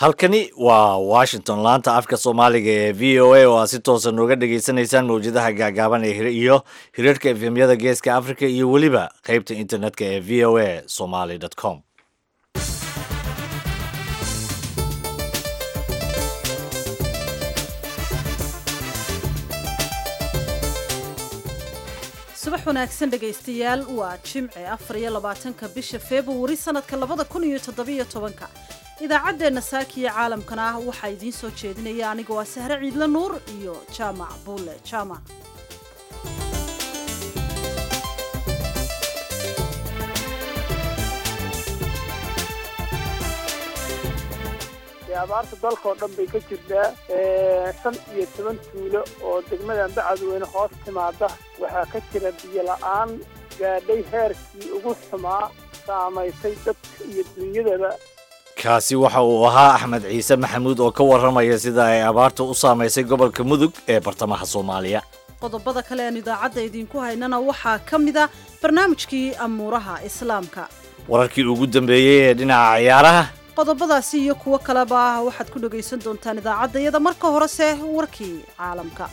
halkani waa washington laanta afka soomaaliga ee v o a oo aad si toosa nooga dhagaysanaysaan mawjadaha gaagaaban ee iyo hirarhka efemyada geeska africa iyo weliba qeybta internetka ee v o a somaly com subax wanaagsan dhegaystayaal waa jimce afar iyo labaatanka bisha februari sanadka labada kun iyo toddobiyo tobanka idaacaddeenna saakiyo caalamkana ah waxaa idiin soo jeedinaya aniga waa sahre ciidla nuur iyo jaamac buule jaamac abaarta dalkaoo dhan bay ka jirtaa shan iyo toban tuulo oo degmadan bacadweyne hoos timaada waxaa ka jira biyo la-aan gaadhay heerkii ugu xumaa saamaysay dadka iyo dunyadaba kaasi waxa uu ahaa axmed ciise maxamuud oo ka warramaya sida ay abaartu u saamaysay gobolka mudug ee bartamaha soomaaliya qodobada kale aan idaacadda idinku haynana waxaa ka mid a barnaamijkii amuuraha islaamka wararkii ugu dambeeyey ee dhinaca ciyaaraha qodobadaasi iyo kuwo kaleba waxaad ku dhagaysan doontaan idaacadda iyada marka horese warkii caalamka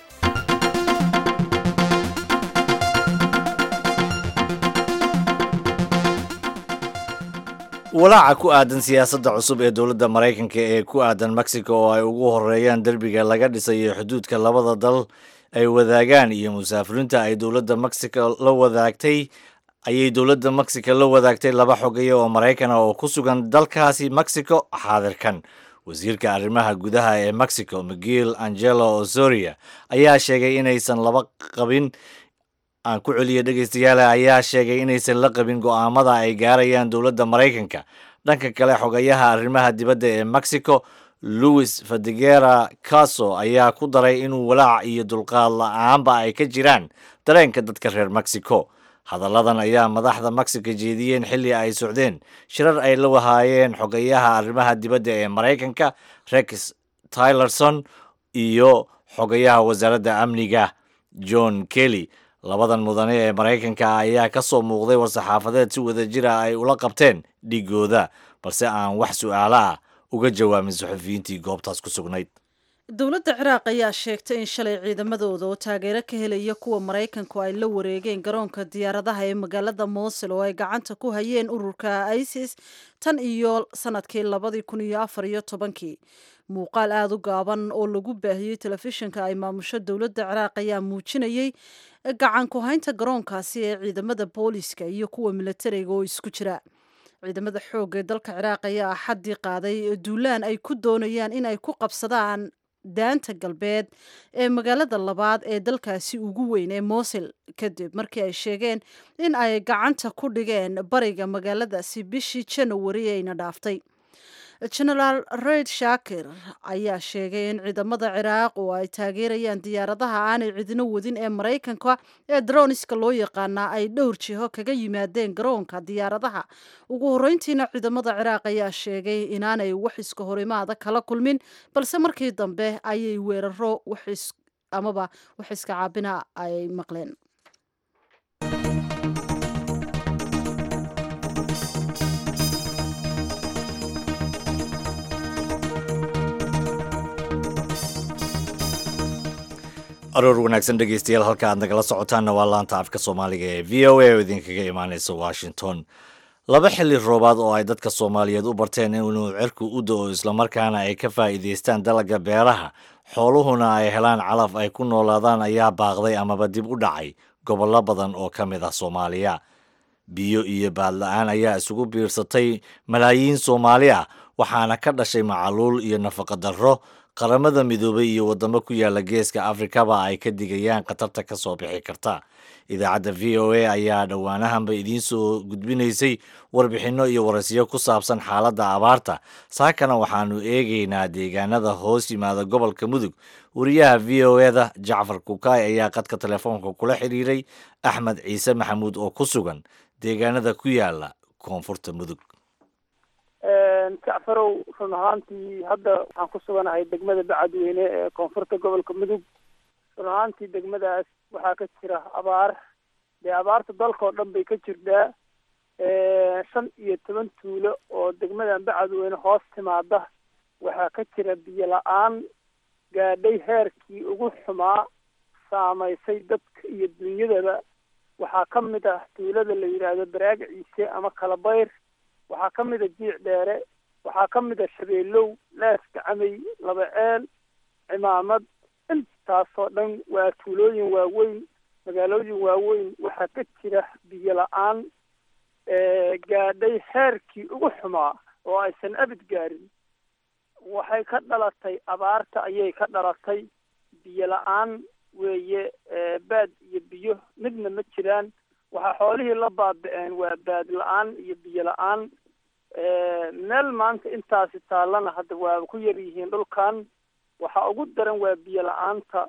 walaaca ku aadan siyaasadda cusub ee dowladda maraykanka ee ku aadan mexico oo ay ugu horeeyaan derbiga laga dhisayo xuduudka labada dal ay wadaagaan iyo musaafiriinta ay dowladda mexico la wadaagtay ayay dowladda mexico la wadaagtay laba xogaya oo maraykan ah oo ku sugan dalkaasi mexico xaadirkan wasiirka arrimaha gudaha ee mexico miguel angelo osoria ayaa sheegay inaysan laba qabin aan ku celiya dhegaystayaale ayaa sheegay inaysan la qabin go'aamada ay gaarayaan dowladda maraykanka dhanka kale xogayaha arrimaha dibadda ee mexico louis fadegera caso ayaa ku daray inuu walaac iyo dulqaad la-aanba ay ka jiraan dareenka dadka reer mexico hadalladan ayaa madaxda mexico jeediyeen xilli ay socdeen shirar ay la wahaayeen xogayaha arrimaha dibadda ee maraykanka rex tylerson iyo xogayaha wasaaradda amniga john kelly labadan mudane ee maraykanka ayaa ka soo muuqday war-saxaafadeed si wadajira ay ula qabteen dhigooda balse aan wax su-aalo ah uga jawaabin saxufiyiintii goobtaas ku sugnayd dowladda ciraaq ayaa sheegtay in shalay ciidamadooda oo taageero ka helaya kuwa maraykanku ay la wareegeen garoonka diyaaradaha ee magaalada moosul oo ay gacanta ku hayeen ururka isis tan iyo sanadkii labadii kun iyo afar iyo tobankii muuqaal aada u gaaban oo lagu baahiyey telefishinka ay maamusho dowladda ciraaq ayaa muujinayey gacan ku haynta garoonkaasi ee ciidamada booliiska iyo kuwa milatariga oo isku jira ciidamada xoogga ee dalka ciraaq ayaa axaddii qaaday duulaan ay ku doonayaan in ay ku qabsadaan daanta galbeed ee magaalada labaad ee dalkaasi ugu weyn ee mosil kadib markii ay sheegeen in ay gacanta ku dhigeen bariga magaaladaasi bishii janawari ayna dhaaftay genaraal reid shaakir ayaa sheegay in ciidamada ciraaq oo ay taageerayaan diyaaradaha aanay cidino wadin ee maraykanka ee droniska loo yaqaanaa ay dhowr jiho kaga yimaadeen garoonka diyaaradaha ugu horreyntiina ciidamada ciraaq ayaa sheegay inaanay wax iska horimaada kala kulmin balse markii dambe ayay weeraro amaba wax iska caabina ay maqleen aroor wanaagsan dhegaystayaal halka aad nagala socotaanna waa laanta afka soomaaliga ee v o a oo idinkaga imaaneysa washington laba xilli roobaad oo ay dadka soomaaliyeed u barteen inuu cirku u do-o islamarkaana ay ka faa'iidaystaan dalagga beeraha xooluhuna ay helaan calaf ay ku noolaadaan ayaa baaqday amaba dib u dhacay gobollo badan oo ka mid ah soomaaliya biyo iyo baadla-aan ayaa isugu biirsatay malaayiin soomaali ah waxaana ka dhashay macaluul iyo nafaqa darro qaramada midoobay iyo waddamo ku yaala geeska afrikaba ay ka digayaan khatarta ka soo bixi karta idaacadda v o a ayaa dhowaanahanba idiin soo gudbinaysay warbixinno iyo waraysiyo ku saabsan xaaladda abaarta saakana waxaanu eegaynaa deegaanada hoos yimaada gobolka mudug wariyaha v o eda jacfar kukaay ayaa qadka telefoonka kula xiriiray axmed ciise maxamuud oo ku sugan deegaanada ku yaala koonfurta mudug jacfarow run ahaantii hadda waxaan ku suganahay degmada bacadweyne ee koonfurta gobolka mudug run ahaantii degmadaas waxaa ka jira abaar dee abaarta dalkaoo dhan bay ka jirtaa shan iyo toban tuulo oo degmadan bacadweyne hoos timaada waxaa ka jira biyo la-aan gaadhay heerkii ugu xumaa saamaysay dadka iyo dunyadaba waxaa ka mid ah tuulada la yidhaahdo baraag ciise ama kalabayr waxaa ka mid a jiic dheere waxaa ka mid a shabeelow lees gacamay laba ceel cimaamad intaasoo dhan waa tuulooyin waaweyn magaalooyin waaweyn waxaa ka jira biyo la-aan gaadhay heerkii ugu xumaa oo aysan abid gaarin waxay ka dhalatay abaarta ayay ka dhalatay biyo la-aan weeye baad iyo biyo midna ma jiraan waxaa xoolihii la baabi-een waa baad la-aan iyo biyo la-aan meel maanta intaasi taallana hadda waa ku yar yihiin dhulkan waxaa ugu daran waa biyo la-aanta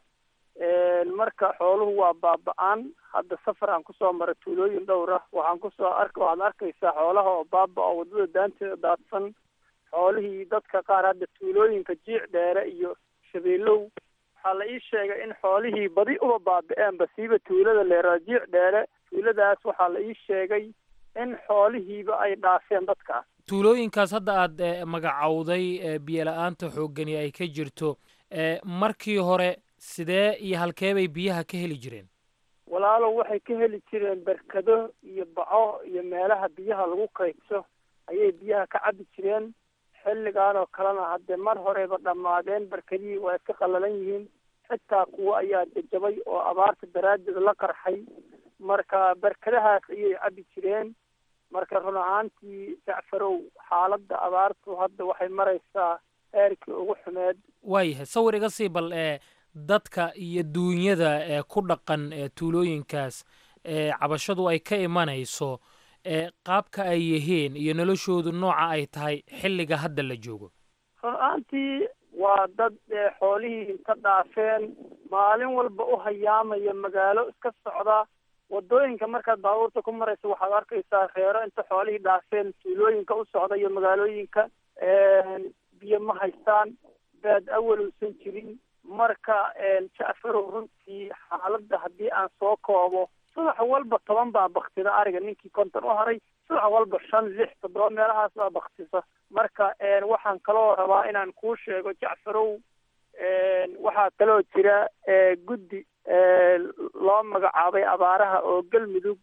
marka xooluhu waa baaba-aan hadda safar aan kusoo maray tuulooyin dhowr ah waxaan kusoo ark waxaad arkaysaa xoolaha oo baaba oo waddada daanteeda daadsan xoolihii dadka qaar hadda tuulooyinka jiic dheere iyo shabeelow waxaa la ii sheegay in xoolihii badi uba baabi-eenba siiba tuulada leeraa jiic dheere tuuladaas waxaa la ii sheegay in xoolihiiba ay dhaafeen dadkaas tuulooyinkaas hadda aad magacowday biyo la-aanta xooggani ay ka jirto markii hore sidee iyo halkee bay biyaha ka heli jireen walaalow waxay ka heli jireen berkado iyo baco iyo meelaha biyaha lagu kaydso ayay biyaha ka cabi jireen xilligan oo kalena haddee mar horeyba dhammaadeen berkadihii waa iska qallalan yihiin xitaa kuwo ayaa jajabay oo abaarta daraaddeed la qarxay marka berkadahaas ayay cabi jireen marka run ahaantii jacfarow xaaladda abaartu hadda waxay maraysaa heerkii ugu xumeed waayahay sawir iga sii bal ee dadka iyo duunyada ee ku dhaqan ee tuulooyinkaas ee cabashadu ay ka imanayso ee qaabka ay yihiin iyo noloshoodu nooca ay tahay xilliga hadda la joogo run ahaantii waa dad xoolihii inta dhaafeen maalin walba u hayaamaya magaalo iska socda waddooyinka markaad baabuurta ku maraysa waxaad arkaysaa reero inta xoolihii dhaafeen tuulooyinka u socda iyo magaalooyinka biyo ma haystaan baad awalowsan jirin marka jacfarow runtii xaaladda haddii aan soo koobo subax walba toban baa baktida ariga ninkii konton u haray subax walba shan lix toddoba meelahaas baa baktisa marka waxaan kaloo rabaa inaan kuu sheego jacfarow waxaa kaloo jira guddi loo magacaabay abaaraha oo galmudug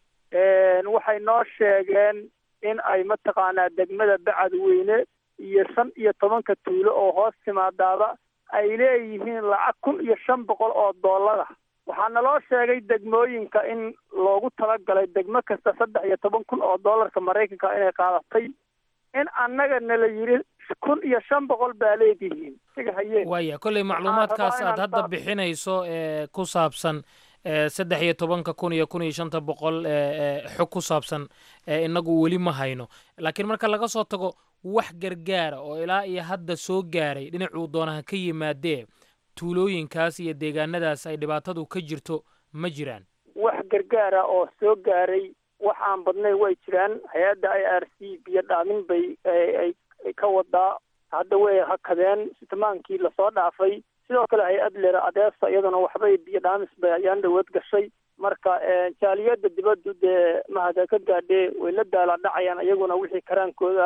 waxay noo sheegeen in ay mataqaanaa degmada bacadweyne iyo shan iyo tobanka tuulo oo hoos timaadaaba ay leeyihiin lacag kun iyo shan boqol oo doolara waxaa naloo sheegay degmooyinka in loogu talagalay degmo kasta saddex iyo toban kun oo doolarka maraykanka inay qaadatay in annaga nala yidhi kun iyo shan boqol baa leedihiin siga hayeen waaya kolley macluumaadkaas aad hadda bixinayso ee ku saabsan saddex iyo tobanka kun iyo kun iyo shanta boqol xog ku saabsan inagu weli ma hayno laakiin marka laga soo tago wax gargaara oo ilaa iyo hadda soo gaaray dhinacuu doonaha ka yimaadee tuulooyinkaas iyo deegaanadaas ay dhibaatadu ka jirto ma jiraan wax gargaara oo soo gaaray wax aan badnay way jiraan hay-adda i r c biyo dhaamin bay ay ka wadaa hadda way hakadeen sitimaankii lasoo dhaafay sidoo kale hay-ad lera adeesa iyaduna waxbay biyo dhaamis bay ayaan dhawood gashay marka jaaliyada dibaddu dee mahada ka gaadhee way la daala dhacayaan iyaguna wixii karaankooda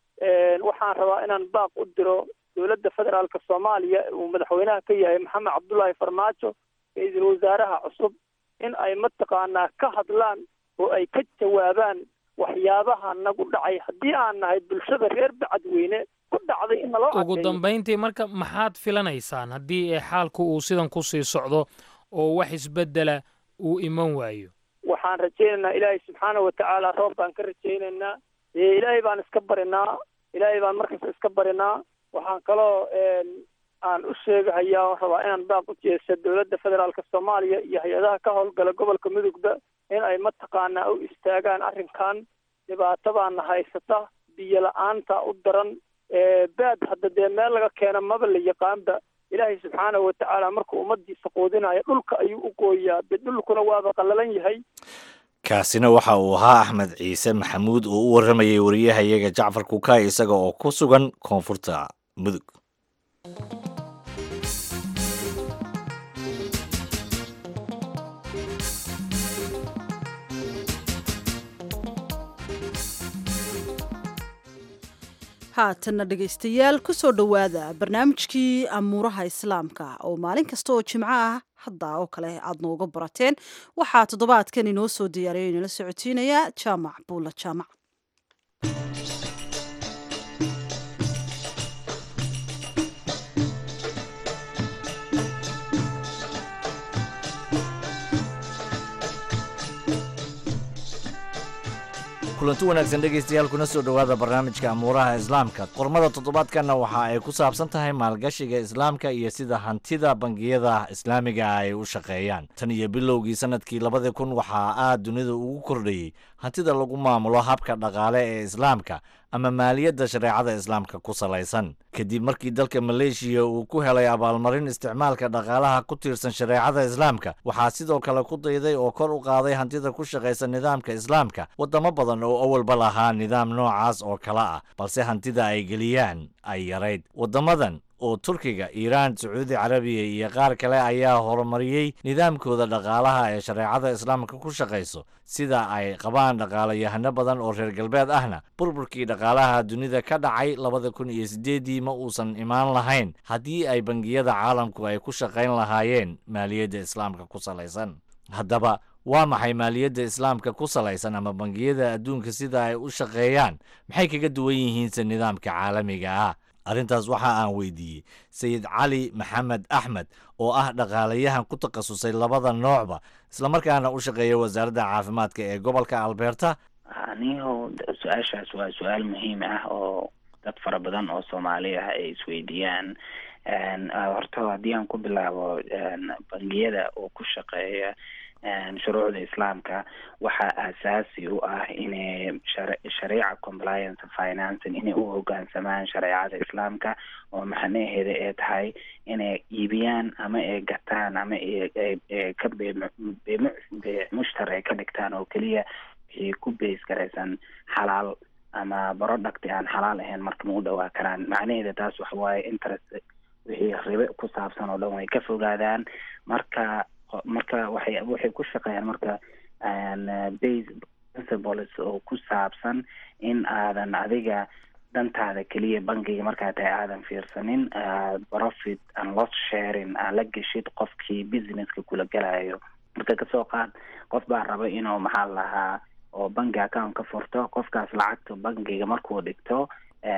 ah waxaan rabaa inaan baaq u diro dowladda federaalka soomaaliya uu madaxweynaha ka yahay maxamed cabdullaahi farmaajo ra-iisul wasaaraha cusub in ay mataqaanaa ka hadlaan oo ay ka jawaabaan waxyaabaha nagu dhacay haddii aan nahay bulshada reer bacadweyne ku dhacday in naloo ugu dambayntii marka maxaad filanaysaan haddii xaalku uu sidan kusii socdo oo wax isbeddela uu iman waayo waxaan rajaynaynaa ilaahay subxaana watacaala roob baan ka rajaynaynaa ilaahay baan iska barinaa ilaahay baan markasta iska barinaa waxaan kaloo aan u sheegahayaa oo rabaa inaan baaq u jeesa dowladda federaalka soomaaliya iyo hay-adaha ka howlgala gobolka mudugba in ay mataqaanaa u istaagaan arrinkan dhibaatadaana haysata biyo la-aanta u daran baad hadda dee meel laga keena maba la yaqaanba ilaahay subxaana watacaala markuu ummadiisa quudinayo dhulka ayuu u gooyaa dee dhulkuna waaba qallalan yahay kaasina waxa uu ahaa axmed ciise maxamuud oo u warramayay wariyahayaga jacfar kukaay isaga oo ku sugan koonfurta mudug haatanna dhegaystayaal ku soo dhowaada barnaamijkii amuuraha islaamka oo maalin kasta oo jimco ah hadda oo kale aad nooga barateen waxaa toddobaadkan inoo soo diyaariyo inala socotiinaya jaamac buulla jaamac kulanti wanaagsan dhegaystayaal kuna soo dhowaada barnaamijka amuuraha islaamka qormada toddobaadkanna waxa ay ku saabsan tahay maalgashiga islaamka iyo sida hantida bangiyada islaamiga ay u shaqeeyaan tan iyo bilowgii sanadkii labadii kun waxaa aad dunida ugu kordhayey hantida lagu maamulo habka dhaqaale ee islaamka ama maaliyadda shareecada islaamka ku salaysan kadib markii dalka maleeshiya uu ku helay abaalmarin isticmaalka dhaqaalaha ku tiirsan shareecada islaamka waxaa sidoo kale ku dayday oo kor u qaaday hantida ku shaqaysa nidaamka islaamka waddamo badan oo awalba lahaa nidaam noocaas oo kale ah balse hantida ay geliyaan ay yarayd waddamadan oo turkiga iiraan sacuudi carabiya iyo qaar kale ayaa horumariyey nidaamkooda dhaqaalaha ee shareecada islaamka ku shaqayso sida ay qabaan dhaqaalayahano badan oo reer galbeed ahna burburkii dhaqaalaha dunida ka dhacay labada kun iyo siddeeddii ma uusan imaan lahayn haddii ay bangiyada caalamku ay ku shaqayn lahaayeen maaliyadda islaamka ku salaysan haddaba waa maxay maaliyadda islaamka ku salaysan ama bangiyada adduunka sida ay u shaqeeyaan maxay kaga duwan yihiinse nidaamka caalamiga ah arrintaas waxa aan weydiiyey sayid cali maxamed axmed oo ah dhaqaalayahan ku takhasusay labada noocba islamarkaana u shaqeeya wasaaradda caafimaadka ee gobolka alberta aniho su-aashaas waa su-aal muhiim ah oo dad fara badan oo soomaali ah ay isweydiiyaan horta haddii aan ku bilaabo bangiyada oo ku shaqeeya shuruucda islaamka waxaa aasaasi u ah inay shariica compliance financing inay u hogaansamaan shareecada islaamka oo macnaheeda ay tahay inay iibiyaan ama ay gataan ama ka mushtar ay ka dhigtaan oo keliya wixii ku beys garaysan xalaal ama producti aan xalaal ahayn marka ma u dhawaa karaan macnaheeda taas waxa waaye interest wixii ribe ku saabsan oo dhan way ka fogaadaan marka marka waxay waxay ku shaqeeyaan marka base principles oo ku saabsan in aadan adiga dantaada keliya bankiga markaa tahay aadan fiirsanin profit and loss sharing aa la geshid qofkii businesska kula gelayo marka kasoo qaad qof baa raba inuu maxaa lahaa oo banki account ka furto qofkaas lacagta bankiga markuu dhigto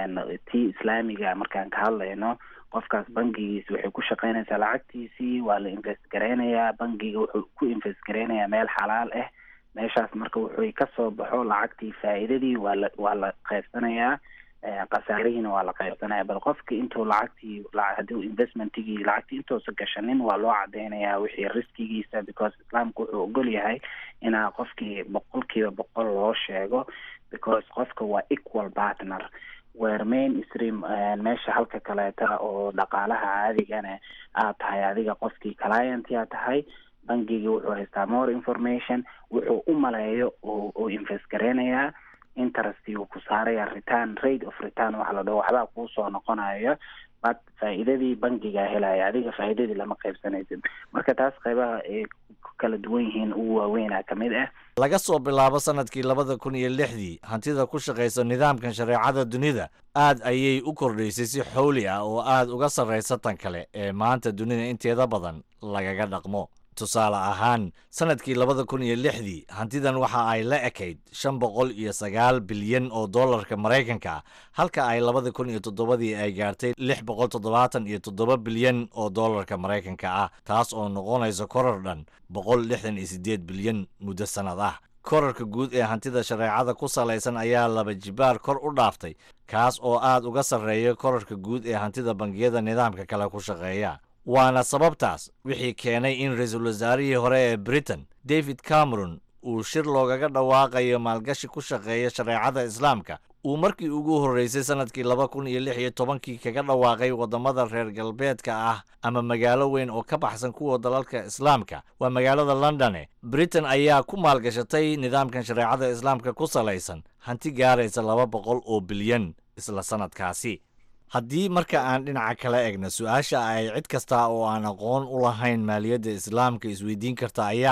tii islaamiga markaan ka hadlayno qofkaas bankigiisi waxay ku shaqeynaysaa lacagtiisii waa la invest gareynayaa bankiga wuxuu ku invest gareynayaa meel xalaal ah meeshaas marka wuxuu kasoo baxo lacagtii faa'iidadii waa la waa la qaybsanayaa khasaarihiina waa la qaybsanaya bal qofki intuu lacagtii haduu investmentigii lacagtii intuusa gashanin waa loo cadeynayaa wixii riskigiisa because islaamku wuxuu ogol yahay inaa qofkii boqolkiiba boqol loo sheego because qofka waa equal partner weer main stream meesha halka kaleeta oo dhaqaalaha caadigana aad tahay adiga qofkii client yaa tahay bankigii wuxuu haystaa more information wuxuu u maleeyo oo invest gareynayaa interest uu ku saaraya return rate of return waxa la dhaho waxbaa kuusoo noqonayo but faa'iidadii bankigaa helaya adiga faa'iidadii lama qaybsanaysid marka taas qaybaha ay ku kala duwan yihiin ugu waaweynaa ka mid ah laga soo bilaabo sanadkii labada kun iyo lixdii hantida ku shaqaysa nidaamkan shareecada dunida aad ayay u kordhaysay si xowli ah oo aad uga sarraysa tan kale ee maanta dunida inteeda badan lagaga dhaqmo tusaale ahaan sanadkii labada kun iyo lixdii hantidan waxa ay la ekayd shan boqol iyo sagaal bilyan oo dollarka maraykanka ah halka ay labada kun iyo toddobadii ay gaartay lix boqol toddobaatan iyo toddoba bilyan oo dollarka maraykanka ah taas oo noqonaysa korar dhan boqol lixdan iyo siddeed bilyan muddo sannad ah korarka guud ee hantida shareecada ku salaysan ayaa laba jibaar kor u dhaaftay kaas oo aad uga sarreeya korarka guud ee hantida bangiyada nidaamka kale ku shaqeeya waana sababtaas wixii keenay in ra-iisul wasaarihii hore ee britain david cameron uu shir loogaga dhawaaqayo maalgashi ku shaqeeya shareecada islaamka uu markii ugu horreysay sanadkii laba kun iyo lix iyo tobankii kaga dhawaaqay waddamada reer galbeedka ah ama magaalo weyn oo ka baxsan kuwa dalalka islaamka waa magaalada londone britain ayaa ku maalgashatay nidaamkan shareecada islaamka ku salaysan hanti gaaraysa laba boqol oo bilyan isla sanadkaasi haddii marka aan dhinaca kala egna su-aasha ay cid kasta oo aan aqoon u lahayn maaliyadda islaamka isweydiin karta ayaa ah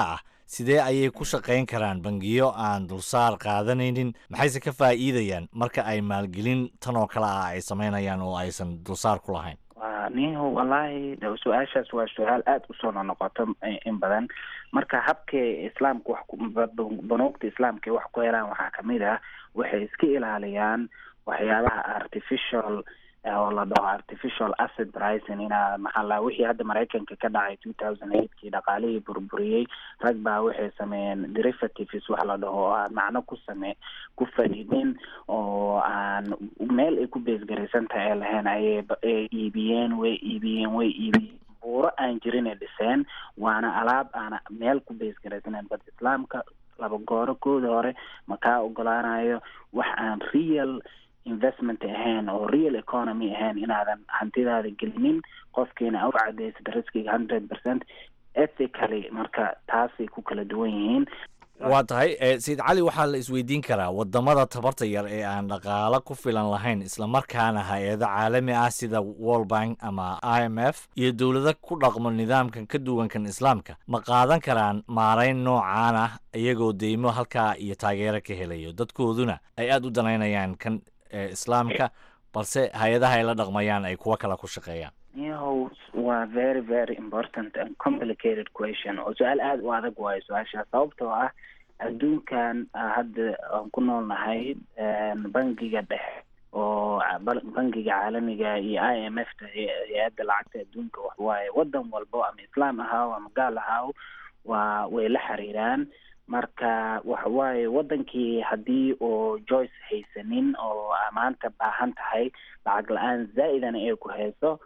sidee ayay ku shaqayn karaan bangiyo aan dulsaar qaadanaynin maxayse ka faa'iidayaan marka ay maalgelin tan oo kale ah ay samaynayaan oo aysan dulsaar ku lahayn niho wallaahi su-aashaas waa su-aal aada usoo nonoqoto in badan marka habkay islaamka wax banuugta islaamka wax ku helaan waxaa kamid ah waxay iska ilaaliyaan waxyaabaha artificial oo la dhaho artificial asset pricing inaa maxaa la wixii hadda maraykanka ka dhacay two thousand eightkii dhaqaalihii burburiyey rag baa waxay sameeyeen derivatives wax la dhaho oo aan macno ku same ku fadhidin oo aan meel ay ku beesgaraysan tahay ay lahayn ayay ay iibiyeen way iibiyeen way iibiyeen buuro aan jirin ay dhiseen waana alaab aan meel ku beesgaraysanen bad islaamka laba gooro kooda hore ma kaa ogolaanayo wax aan real investment ahayn oo real economy ahayn inaadan hantidaada gelinin qofkiina u cadaysid riskiga hundred percent ethically marka taasay ku kala duwan yihiin waa tahay sayid cali waxaa la isweydiin karaa wadamada tabarta yar ee aan dhaqaalo ku filan lahayn islamarkaana hay-ado caalami ah sida world bank ama i m f iyo dowlado ku dhaqmo nidaamkan ka duwankan islaamka ma qaadan karaan maarayn noocaan ah iyagoo deymo halkaa iyo taageero ka helayo dadkooduna ay aada u danaynayaan kan islaamka balse hay-adaha ay la dhaqmayaan ay kuwo kale ku shaqeeyaan yahow waa very very important and complicated question oo su-aal aada u adag waayo su-aashaas sababtoo ah adduunkan hadda aan ku noolnahay bangiga dhexe oo bangiga caalamiga iyo i m f ta hay-adda lacagta adduunka waxwaaye wadan walbo ama islaam ahaaw ama gaal ahaaw waa way la xiriiraan marka waxawaaye wadankii haddii oo joyce haysanin oo maanta baahan tahay lacag la-aan zaa-idana ay ku hayso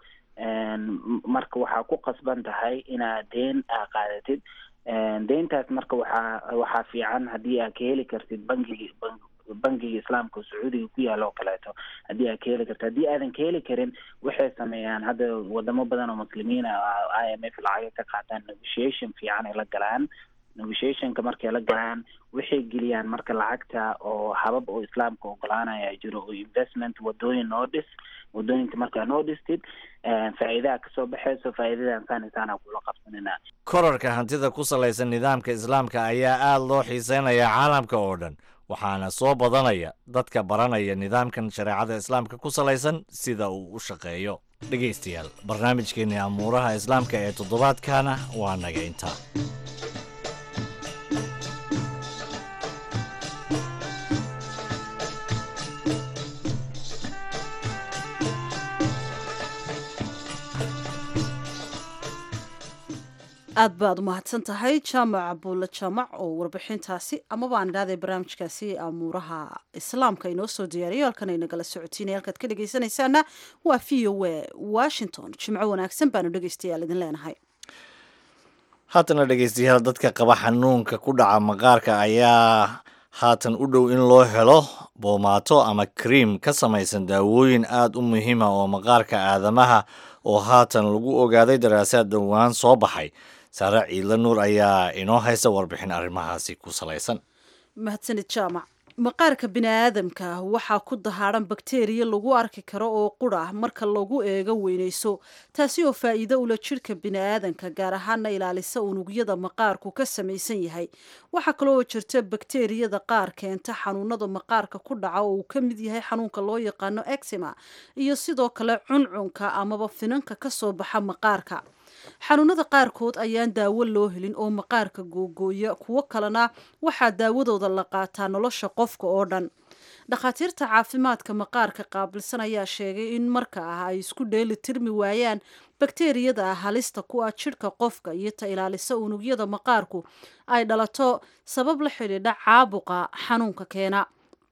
marka waxaa ku qasban tahay inaad deen aa qaadatid deyntaas marka waxaa waxaa fiican haddii aad ka heli kartid bangigi bangiga islaamka sacuudiga ku yaala oo kaleeto haddii aad ka heli kartid haddii aadan ka heli karin waxay sameeyaan hadda wadamo badan oo muslimiina i m f lacaga ka qaataan negotiation fiican ay la galaan negotiationka markay la galaan waxay geliyaan marka lacagta oo habab oo islaamka ogolaanaya jiro oo investment wadooyin noo dhis wadooyinka markaa noo dhistid faa'iidaha kasoo baxayso faa'iidadan saanisaana kula qabsanina korarka hantida ku salaysan nidaamka islaamka ayaa aada loo xiiseynayaa caalamka oo dhan waxaana soo badanaya dadka baranaya nidaamkan shareecada islaamka ku salaysan sida uu u shaqeeyo dhegaystayaal barnaamijkeennii amuuraha islaamka ee toddobaadkana waa naga intaa aad baad u mahadsan tahay jaamac buulle jaamac oo warbixintaasi amaba aan idhahday barnaamijkaasi amuuraha islaamka inoo soo diyaariyo halkan aynagala socotiinay halkaad ka dhegaysanaysaana waa v o a washington jimco wanaagsan baanu dhegaystayaal idin leenahay haatana dhegaystayaal dadka qaba xanuunka ku dhaca maqaarka ayaa haatan u dhow in loo helo boomaato ama kriim ka samaysan daawooyin aada u muhiima oo maqaarka aadamaha oo haatan lagu ogaaday daraasaad dhowaan soo baxay saare ciidla nuur ayaa inoo haysa warbixin arrimahaasi ku salaysan mahadsanid jaamac maqaarka bini'aadamka waxaa ku dahaadhan bakteriya lagu arki karo oo qura marka lagu eego weynayso taasi oo faa'iido ula jidhka bini'aadanka gaar ahaana ilaalisa unugyada maqaarku ka samaysan yahay waxaa kaloo jirta bakteriyada qaar keenta xanuunada maqaarka ku dhaca oo uu ka mid yahay xanuunka loo yaqaano exima iyo sidoo kale cuncunka amaba finanka ka soo baxa maqaarka xanuunada qaarkood ayaan daawo loo helin oo maqaarka googooya kuwo kalena waxaa daawadooda la qaataa nolosha qofka oo dhan dhakhaatiirta caafimaadka maqaarka qaabilsan ayaa sheegay in marka ah ay isku dheeli tirmi waayaan bakteriyada halista ku ah jidhka qofka iyo ta ilaalisa unugyada maqaarku ay dhalato sabab la xidhiidha caabuqa xanuunka keena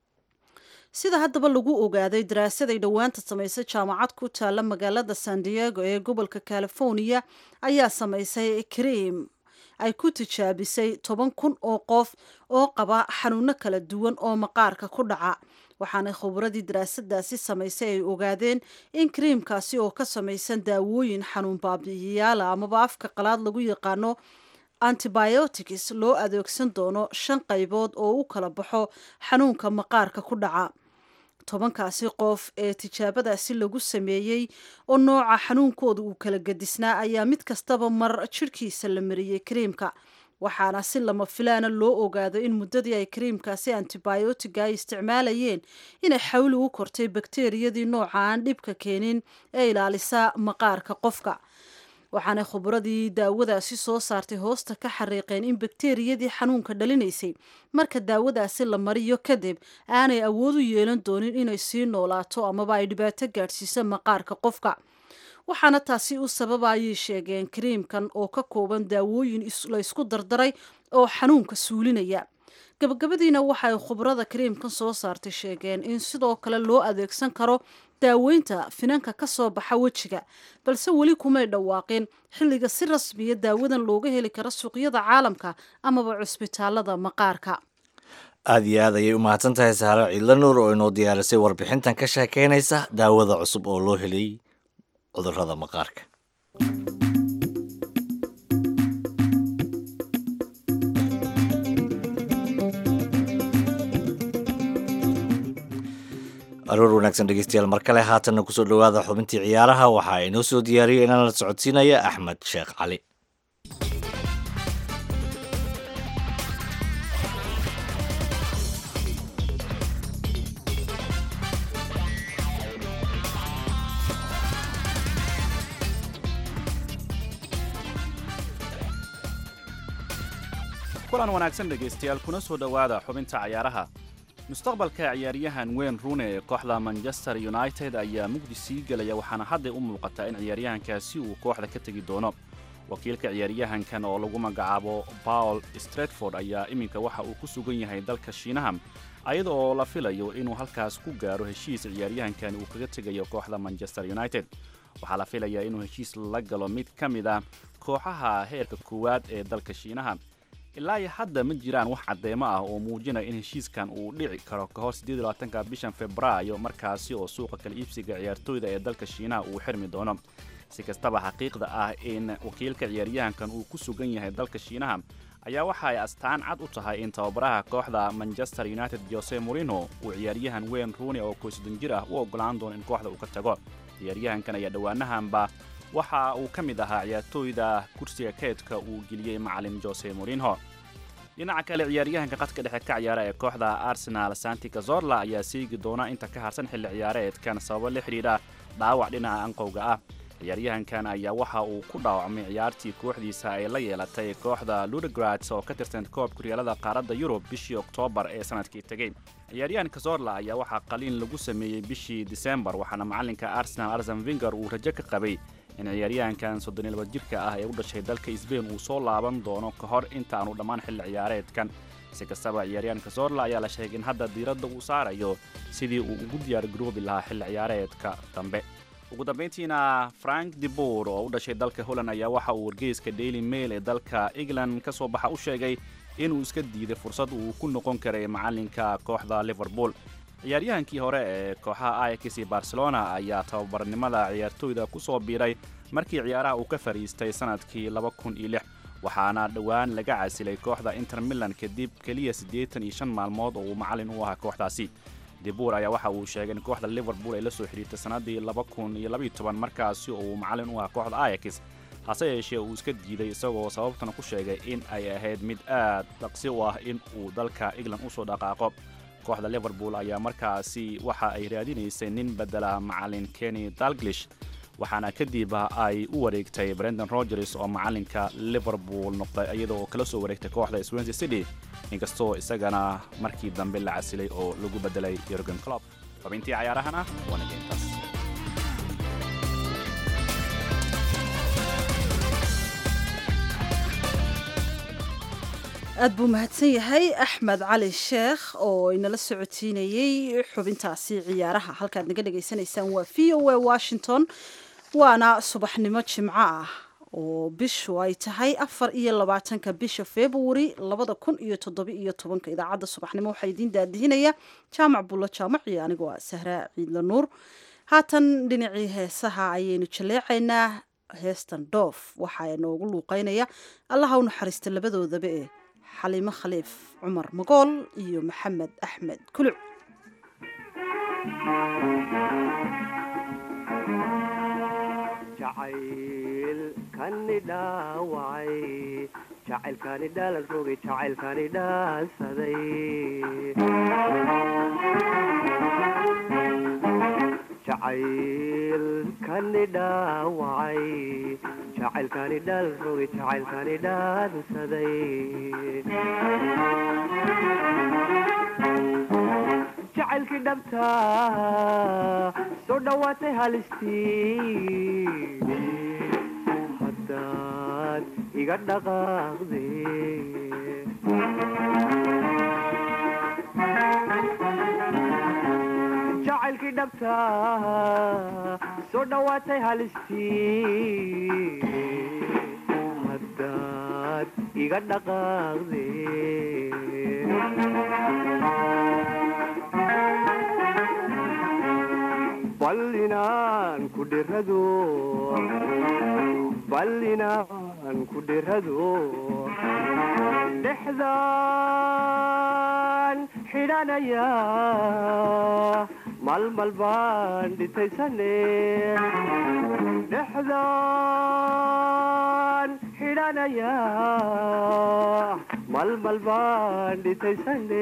sida haddaba lagu ogaaday daraasaday dhowaanta samaysay jaamacad ku taalla magaalada san diego ee gobolka california ayaa samaysay kriim ay ku tijaabisay toban kun oo qof oo qaba xanuuno kala duwan oo maqaarka ku dhaca waxaana khubradii daraasadaasi samaysay ay ogaadeen in kriimkaasi oo ka samaysan daawooyin xanuun baabi'iyayaala amaba afka qalaad lagu yaqaano antibiotics loo adeegsan doono shan qaybood oo u kala baxo xanuunka maqaarka ku dhaca tobankaasi qof ee tijaabadaasi lagu sameeyey oo nooca xanuunkooda uu kala gedisnaa ayaa mid kastaba mar jidhkiisa la mariyey kriimka waxaana si lama filaana loo ogaado in muddadii ay kariimkaasi antibiotiga ay isticmaalayeen inay xawli u kortay bakteriyadii nooca aan dhibka keenin ee ilaalisa maqaarka qofka waxaanay khubradii daawadaasi soo saartay hoosta ka xariiqeen in bakteriyadii xanuunka dhalinaysay marka daawadaasi la mariyo kadib aanay awood u yeelan doonin inay sii noolaato amaba ay dhibaato gaadhsiiso maqaarka qofka waxaana taasi u sababa ayay sheegeen kariimkan oo ka kooban daawooyin la ysku dardaray oo xanuunka suulinaya gabagabadiina waxa ay khubrada kariimkan soo saartay sheegeen in sidoo kale loo adeegsan karo daaweynta finanka ka soo baxa wejiga balse weli kumay dhawaaqin xilliga si rasmiya daawadan looga heli karo suuqyada caalamka amaba cusbitaalada maqaarka aada iyo aad ayay u mahadsan tahay saaro ciidla nuur oo inoo diyaarisay warbixintan ka sheekeynaysa daawada cusub oo loo helay cudurrada maqaarka aroor wanaagsan dhegeystayaal mar kale haatanna kusoo dhowaada xubintii ciyaaraha waxaa inoo soo diyaariyay inaan la socodsiinaya axmed sheekh cali kulan wanaagsan dhegaystayaal kuna soo dhowaada xubinta cayaaraha mustaqbalka ciyaaryahan weyn rune ee kooxda manchester united ayaa mugdi sii gelaya waxaana hadday u muuqataa in ciyaaryahankaasi uu kooxda ka tegi doono wakiilka ciyaaryahankan oo lagu magacaabo paul stretford ayaa iminka waxa uu ku sugan yahay dalka shiinaha ayada oo la filayo inuu halkaas ku gaaro heshiis ciyaaryahankan uu kaga tegayo kooxda manchester united waxaa la filayaa inuu heshiis la galo mid ka mid ah kooxaha heerka koowaad ee dalka shiinaha ilaa iyo hadda ma jiraan wax caddeemo ah oo muujinaya in heshiiskan uu dhici karo ka hor ka bishan februaayo markaasi oo suuqa kala iibsiga ciyaartooyda ee dalka shiinaha uu xirmi doono si kastaba xaqiiqda ah in wakiilka ciyaaryahankan uu ku sugan yahay dalka shiinaha ayaa waxa ay astaan cad u tahay in tababaraha kooxda manchester united jose morino uu ciyaaryahan weyn ruuni oo koysodon jir ah u ogolaan doono in kooxda uu ka tago ciyaaryahankan ayaa dhowaanahanba waxa uu ka mid ahaa ciyaartooyda kursiga keedka uu geliyey macalin jose morinho dhinaca kale ciyaaryahanka qadka dhexe ka ciyaara ee kooxda arsenal santi cazorla ayaa seegi doona inta ka harsan xilli ciyaareedkan sababo la xidhiidha dhaawac dhinaca anqowga ah ciyaaryahankan ayaa waxa uu ku dhaawacmay ciyaartii kooxdiisa ay la yeelatay kooxda ludegrats oo ka tirsan koobka horyaalada qaaradda yurub bishii oktoobar ee sanadkii tegey ciyaaryahan cazorla ayaa waxaa qaliin lagu sameeyey bishii disembar waxaana macalinka arsenal arsen vinger uu rajo ka qabay in ciyaaryahankan soddoniylaba jirka ah ee u dhashay dalka sbain uu soo laaban doono ka hor inta aanu dhammaan xilli ciyaareedkan si kastaba ciyaaryahanka zorla ayaa la sheegay in hadda diiradda uu saarayo sidii uu ugu diyaargaroobi lahaa xilli ciyaareedka dambe ugu dambayntiina frank debour oo u dhashay dalka holland ayaa waxa uu wargeyska daily mail ee dalka england ka soo baxa u sheegay inuu iska diiday fursad uu ku noqon karay macalinka kooxda liverpool ciyaaryahankii hore ee kooxaha ayax iyo barcelona ayaa tababarnimada ciyaartooyda ku soo biiray markii ciyaaraha uu ka fadhiistay sannadkii waxaana dhowaan laga casilay kooxda inter milan kadib keliya siddeetan iyo shan maalmood oo uu macalin u ahaa kooxdaasi debuur ayaa waxa uu sheegay in kooxda liverpool ay la soo xidhiirtay sannaddii markaasi oo uu macalin u ahaa kooxda ayax hase yeeshee uu iska diiday isagoo sababtana ku sheegay in ay ahayd mid aad dhaqsi u ah in uu dalka england u soo dhaqaaqo kooxda liverpool ayaa markaasi waxa ay raadinaysay nin bedela macalin kenny dalglish waxaana kadib ay u wareegtay brendan rogers oo macalinka liverpool noqday iyadoo kala soo wareegtay kooxda swansea city inkastoo isagana markii dambe la casilay oo lagu bedelay yorgen clob xubintii cayaarahana waana geyntaas aad buu mahadsan yahay axmed cali sheekh oo inala socotiinayey xubintaasi ciyaaraha halkaad naga dhagaysanaysaan waa v o a washington waana subaxnimo jimco ah oo bishu ay tahay afar iyo labaatanka bisha februari labada kun iyo toddoba iyo tobanka idaacadda subaxnimo waxaa idiin daadihinaya jaamac bulla jaamac iyo anigoo ah sahraa ciidla nuur haatan dhinacii heesaha ayaynu jaleecaynaa heestan doof waxaa inoogu luuqeynaya allaha u naxariista labadoodaba ee xaliimo khaliif cumar magool iyo maxamed axmed kuluc jacayl kani dhaawacay jacaylkaani dhaalan rogay jacaylkaani dhaansaday jacaylkani dhaawacay jacaylkaani dhaalan rogay jacaylkaani dhaansaday jacaylkii dhabta soo dhowaatay halistii haddaad iga dhaqaaqde jacaylkii dhabta soo dhowaatay halistii haddaad iga dhaqaaqde bal inaan ku dhirado bal inaan ku dhirado dhexdaan xidhanaya malmal baan dhitaysane dhexdaan xidhanaya malmal baan dhitaysane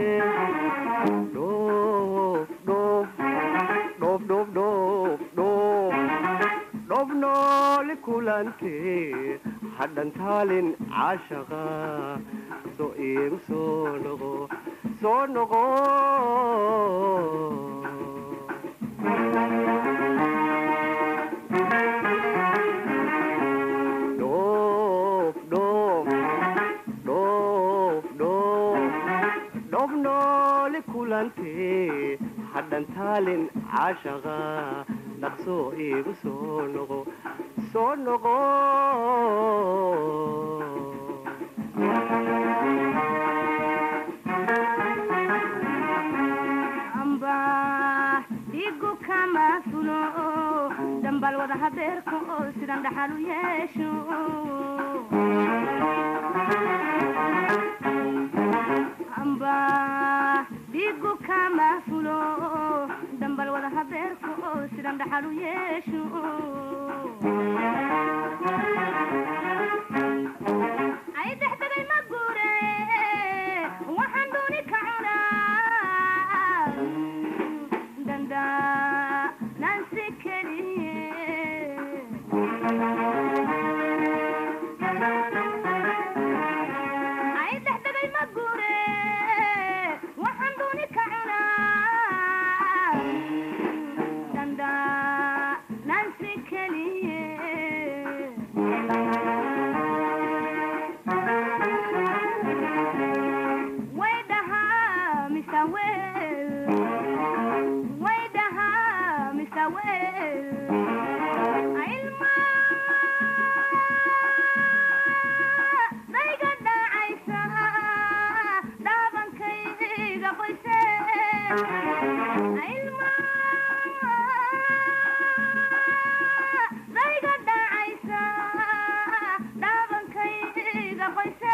dhoof dhoof dhoof dhoof dhoof dhoof dhoof nooli kulante hadhan taalin caashaqa soo iigu soo noqo soo noqo dhoof dhoof dhoof dhoof dhoof nooli kulante hadhan taalin caashaqa dhaqsoo iigu soo noqo soo noqo amba dhigu kama fulo dambal wada hadeerka oo sidan dhaxal u yeesho amba dhigu kama fulo dambal wada hadeerka oo sidan dhaxal u yeesho ay dexdegay ma guure waxaan dooni ka cunaa danda nansi keliye ay dexdegay ma guure waxaan dooni ka cunaa danda nansi keliye way dhahaa misa wel way dhahaa misa wel ilma dayga dhacaysa dhaabankayga qoyse ilma dayga dhacaysa dhaabankayga qoyse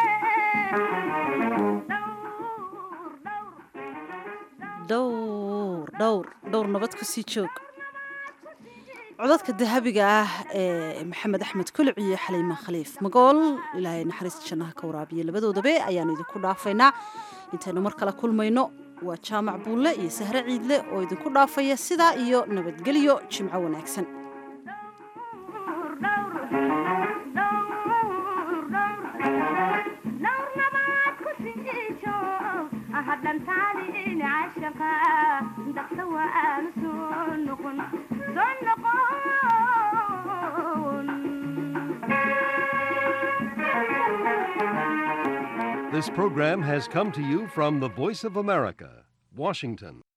dhowr dhowr dhowr nabad ku sii joog codadka dahabiga ah ee maxamed axmed kuluc iyo xaliima khaliif magool ilaahay naxariista jannaha ka waraabiya labadoodabe ayaanu idinku dhaafaynaa intaynu mar kale kulmayno waa jaamac buulle iyo sahre ciidle oo idinku dhaafaya sidaa iyo nabadgelyo jimco wanaagsan hadhantaani cashaqa daqsa waanu soo noqon soo noqon This program has come to you from the Voice of America, Washington.